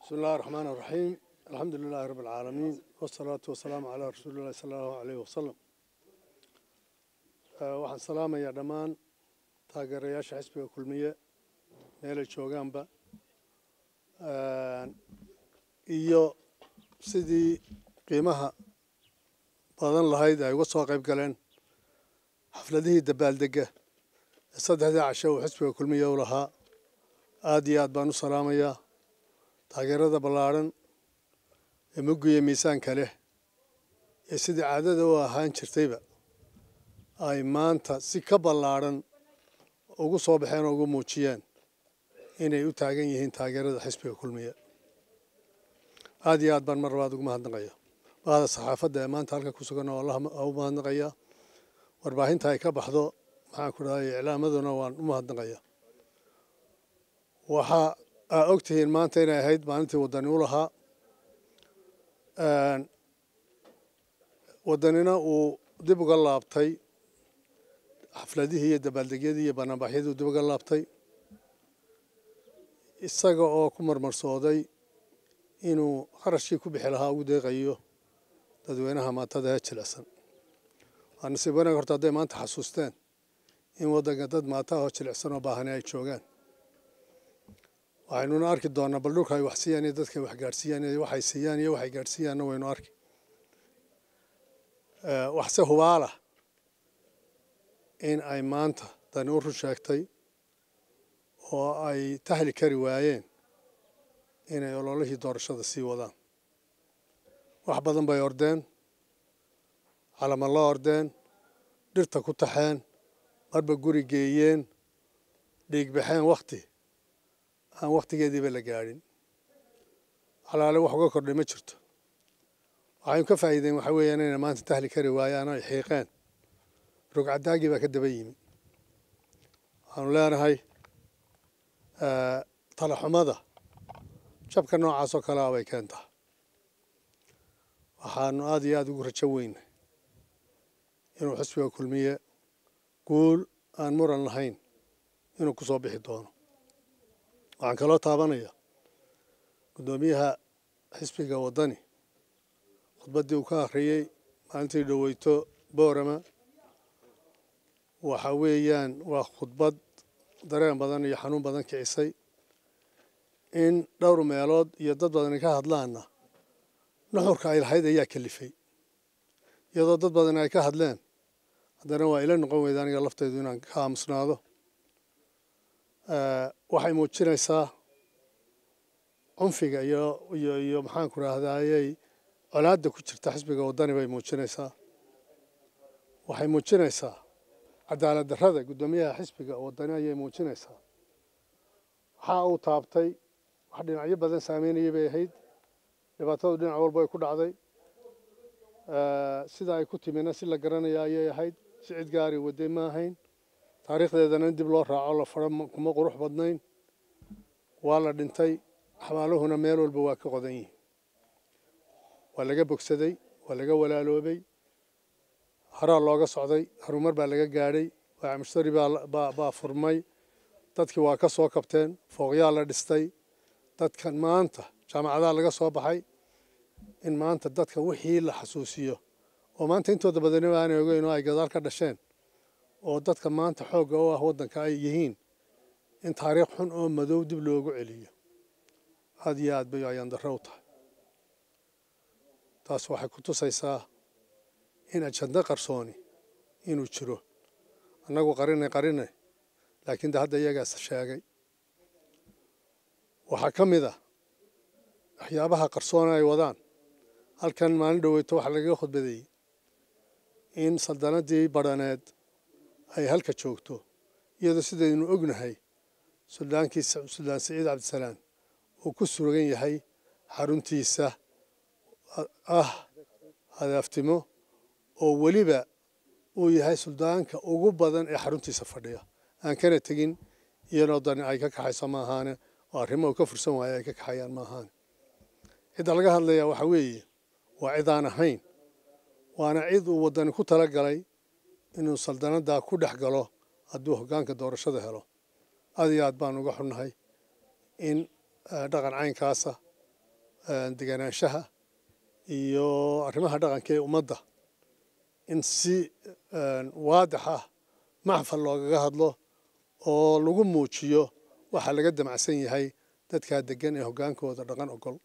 بسم الله الرحمن الرحيم الحمد لله رب العالمين والصلاة والسلام على رسول الله صلى الله عليه وسلم waxaan salaamayaa dhammaan taageerayaasha xisbiga kulmiye meelay joogaanba iyo sidii qiimaha badan lahayd ay uga soo qayb galeen xafladihii dabaaldega ee saddexdii casho uu xisbiga kulmiye u lahaa aada iyo aad baan u salaamayaa taageerada ballaadhan ee muggiya miisaanka leh ee sidii caadada u ahaan jirtayba ay maanta si ka ballaadhan ugu soo baxeen oo ugu muujiyeen inay u taagan yihiin taageerada xisbiga kulmiye aada iyo aad baan mar labaad ugu mahadnaqaya bahda saxaafadda ee maanta halka ku sugan oo allah u mahadnaqaya warbaahinta ay ka baxdo maxaan ku dhahay iclaamaduna waan u mahadnaqaya waxaa aa og tihiin maanta inay ahayd maalintii waddani u lahaa waddanina uu dib uga laabtay xafladihii iyo dabaaldegyadii iyo banaanbaxyadii uu dib uga laabtay isaga oo ku marmarsooday inuu kharashkii ku bixi lahaa ugu deeqayo dadweynaha maatada ee jilicsan waa nasiib wanaag horta hadday maanta xasuusteen in waddanka dad maata oo jilicsan oo baahani ay joogaan waxaynuna arki doonaa bal dhulka ay wax siiyaan iyo dadka ay wax gaadhsiiyaan iyo waxay siiyaan iyo waxay gaadhsiiyaanna waynu arki waxse hubaalah in ay maanta dani u run sheegtay oo ay tahli kari waayeen inay ololihii doorashada sii wadaan wax badan bay ordeen calama la ordeen dhirta ku taxeen marba guri geeyeen dhiigbaxeen wakhti aan wakhtigeediiba la gaadhin xalaale wax uga kordhay ma jirto waxaynu ka faa'iideen waxaa weeyaan inay maanta tahli kari waayaan ay xiiqeen rogcadaagii baa ka daba yimi waxaanu leenahay talaxumada jabka noocaas oo kale ah bay keentaa waxaanu aada iyo aada ugu rajo weynay inuu xisbiga kulmiye guul aan muran lahayn inuu ku soo bixi doono waxaan kaloo taabanaya guddoomiyaha xisbiga waddani khudbaddii uu ka akhriyey maalintii dhoweyto boorama waxa weeyaan waa khudbad dareen badan iyo xanuun badan kicisay in dhowr meelood iyo dad badani ka hadlaanna nuxurka ay lahayd ayaa kalifay iyadoo dad badani ay ka hadleen haddana waa ila noqon weyda aniga laftaydu inaan ka aamusnaado waxay muujinaysaa cunfiga iyo iyo iyo maxaanku rahdaayey colaadda ku jirta xisbiga waddani bay muujinaysaa waxay muujinaysaa cadaalad darrada guddoomiyaha xisbiga waddani ayay muujinaysaa waxaa uu taabtay wax dhinacyo badan saameynayay bay ahayd dhibaatadu dhinac walba ay ku dhacday sida ay ku timina si la garanaya ayay ahayd si cid gaari waday ma ahayn taariikhdeedana in dib loo raaco la faro kuma qurux badnayn waa la dhintay xabaaluhuna meel walba waa ka qodan yihiin waa laga bogsaday waa laga walaaloobay haraa looga socday harumar baa laga gaadhay waaca mushtari baa furmay dadkii waa ka soo kabteen fooqyaa la dhistay dadkan maanta jaamacadaha laga soo baxay in maanta dadka wixii la xasuusiyo oo maanta intooda badaniba aanay ogeyn oo ay gadaal ka dhasheen oo dadka maanta xoogga u ah waddanka ay yihiin in taariikh xun oo madow dib loogu celiyo aada iyo aad bay ayaan darro u tahay taas waxay ku tusaysaa in ajando qarsooni inuu jiro annagu qarinay qarinay laakiin de hadda iyagaas sheegay waxaa ka mid ah waxyaabaha qarsoona ay wadaan halkan maalin dhoweyto waxaa lagaga khudbadeeyey in saldanadii badhaneed ay halka joogto iyadoo sidaynu ognahay suldaankii suldaan siciid cabdisalaam uu ku sugan yahay xaruntiisa ah hadaaftimo oo weliba uu yahay suldaanka ugu badan ee xaruntiisa fadhiya aan kana tegin iyadoo dani ay ka kaxayso ma ahaane oo arrimo uu ka fursan waayo ay ka kaxayaan ma ahaane cidda laga hadlayaa waxaa weeye waa cid aan ahayn waana cid uu waddani ku tala galay inuu saldanaddaa ku dhex galo hadduu hoggaanka doorashada helo aad iyo aad baan uga xunnahay in dhaqan caynkaasa deganaanshaha iyo arrimaha dhaqanka ee ummadda in si waadix ah maxfal loogaga hadlo oo lagu muujiyo waxa laga damacsan yahay dadkaa degan ee hoggaankooda dhaqan ogol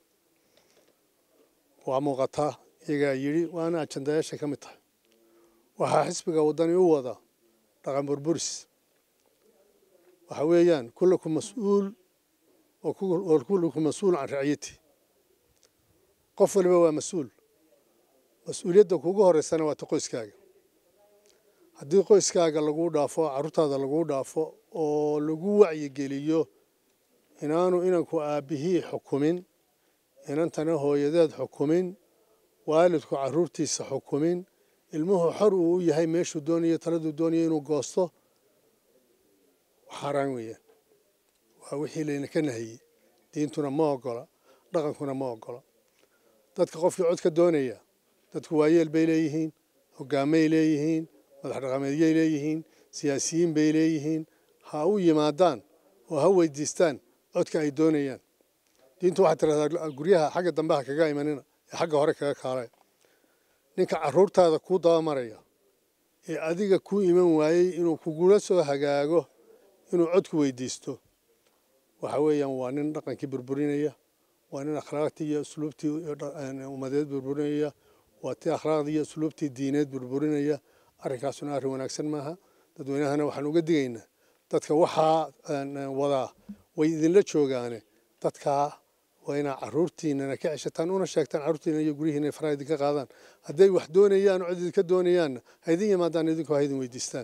waa muuqataa iyagaa yidhi waana ajandayaashay ka mid tahay waxaa xisbiga waddani u wada dhaqan burburis waxa weeyaan kullukum mas-uul oo kullukum mas-uul can raciyati qof waliba waa mas-uul mas-uuliyadda kugu horeysana waa ta qoyskaaga haddii qoyskaaga laguu dhaafo carruurtaada laguu dhaafo oo lagu wacyigeliyo inaanu inanku aabbihii xukumin inantana hooyadeed xukumin waalidku carruurtiisa xukumin ilmuhu xor uu u yahay meeshuu doonayo taladuu doonayo inuu goosto xaaraan weeyaan waa wixii laynaka nahiyey diintuna ma ogola dhaqankuna ma ogola dadka qofkii codka doonaya dadku waayeel bay leeyihiin hoggaamay leeyihiin madax dhaqameedyay leeyihiin siyaasiyiin bay leeyihiin ha u yimaadaan oo ha weydiistaan codka ay doonayaan diintu waxaad tirahdaa guryaha xagga dambe ha kaga imanina ee xagga hore kaga kaalaya ninka carruurtaada kuu dabamaraya ee adiga kuu iman waayey inuu kugula soo hagaago inuu codku weydiisto waxa weeyaan waa nin dhaqankii burburinaya waa nin akhlaaqtii iyo usluubtii ummadeed burburinaya waa ti akhlaaqdii iyo usluubtii diineed burburinaya arrinkaasuna arrin wanaagsan maaha dadweynahana waxaan uga digaynaa dadka waxaa wadaa way idinla joogaane dadkaa waa inaa carruurtiinana ka ceshataan una sheegtaan carruurtiina iyo guryihiina ay faraha idinka qaadaan hadday wax doonayaan oo cid idinka doonayaanna ha idin yimaadaan idinku ha idin weydiistaan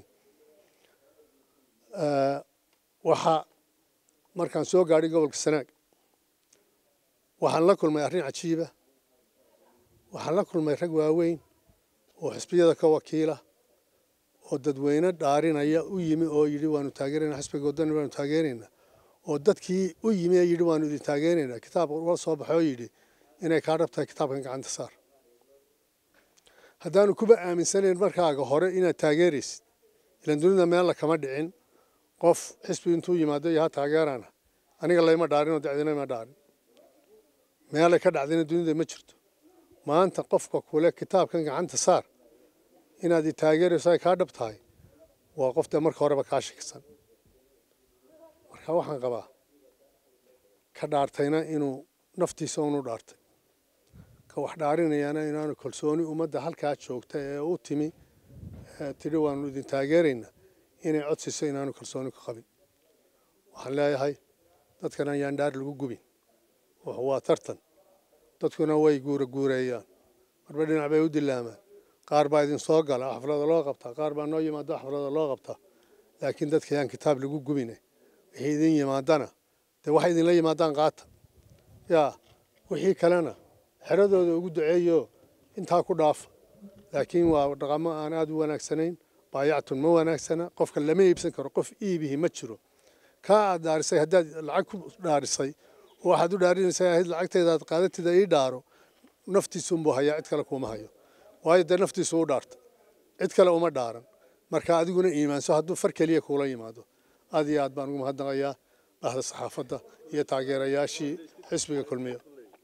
waxaa markaan soo gaadhay gobolka sanaag waxaan la kulmay arrin cajiiba waxaan la kulmay rag waaweyn oo xisbiyada ka wakiila oo dadweyne dhaarinaya u yimi oo yidhi waanu taageerayna xisbiga waddani waanu taageeraynaa oo dadkii u yimi ee yidhi waanu idin taageeraynaa kitaab la soo baxay oo yidhi inay kaa dhab tahay kitaabkan gacanta saar haddaanu kuba aaminsanayn markaaga hore inaad taageeraysid ilan dunida meella kama dhicin qof xisbi intuu yimaado iyo ha taageerana aniga layma dhaarin oo dacdina ma dhaarin meelay ka dhacdayna dunida ma jirto maanta qofka kule kitaabkan gacanta saar inaad i taageerayso ay kaa dhab tahay waa qof dee marka horeba kaa shakisan marka waxaan qabaa ka dhaartayna inuu naftiisa unu dhaartay ka wax dhaarinayana inaanu kalsooni ummadda halkaa joogta ee u timi tidhi waanu idin taageeraynaa inay codsiiso inaanu kalsooni ku qabin waxaan leeyahay dadkan ayaan dhaar lagu gubin waa tartan dadkuna way guura guureeyaan marba dhinac bay u dilaamaan qaar baa idin soo gala xaflada loo qabtaa qaar baa noo yimaado xaflada loo qabtaa laakiin dadka ayaan kitaab lagu gubine wixii idin yimaadana dee waxay idinla yimaadaan qaata yaa wixii kalena xeradooda ugu duceeyo intaa ku dhaafa laakiin waa dhaqamo aan aada u wanaagsanayn baayactun ma wanaagsana qofka lama iibsan karo qof iibihi ma jiro kaa aad dhaarisay haddaad lacag ku dhaarisay oo waxaad u dhaarinaysaa ahayd lacagteeda aad qaadatida ii dhaaro naftiisunbuu hayaa cid kale kuuma hayo waayo dee naftiisu u dhaarta cid kale uma dhaaran marka adiguna iimaanso hadduu far keliya kuula yimaado aad iyo aad baan ugu mahadnaqayaa bahda saxaafadda iyo taageerayaashii xisbiga kulmiya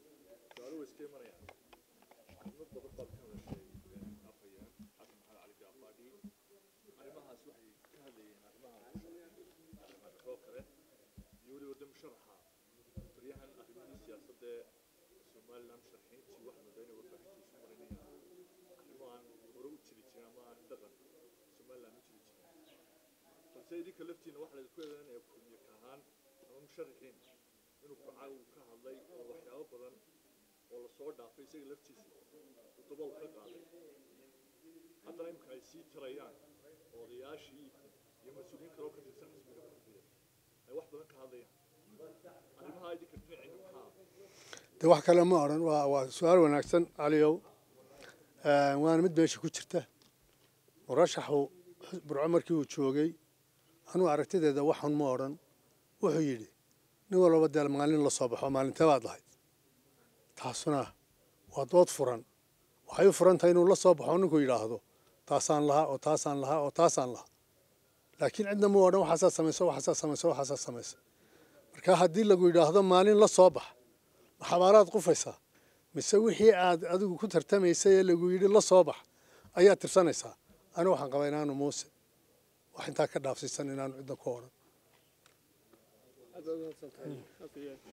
idinka laftiina waxa la isku eedanaya kulmiye ka ahaan ama musharaxiin inuu kuca uu ka hadlay oo waxyaabo badan oo lasoo dhaafay isaga laftiisa uu dabool ka qaaday haddana imika ay sii tarayaan odayaashii iyo mas-uuliyiin kaloo ka tirsan xisbiga kulmiye ay wax badan ka hadlayaan arrimaha idinka dhinaciina maxaa de wax kale ma odhan waa waa su-aal wanaagsan caliyow waana mid meesha ku jirta murashaxu burco markii uu joogay anuu aragtideeda waxun ma odhan wuxuu yidhi nin walbaba deel maalin la soo baxo maalintee baad lahayd taasuna waa dood furan waxay u furan tahay inuu la soo baxo ninku yidhaahdo taasaan lahaa oo taasaan lahaa oo taasaan lahaa laakiin cidna ma odhan waxaasaa samayso waxaasaa samayso waxaasaa samayso marka haddii lagu yidhaahdo maalin la soo bax xabaaraad qufaysaa mise wixii aad adigu ku tartamaysay ee lagu yidhi la soo bax ayaad tirsanaysaa anigu waxaan qabaa inaanu muuse wax intaa ka dhaafsiisan inaanu ciddan ku odhan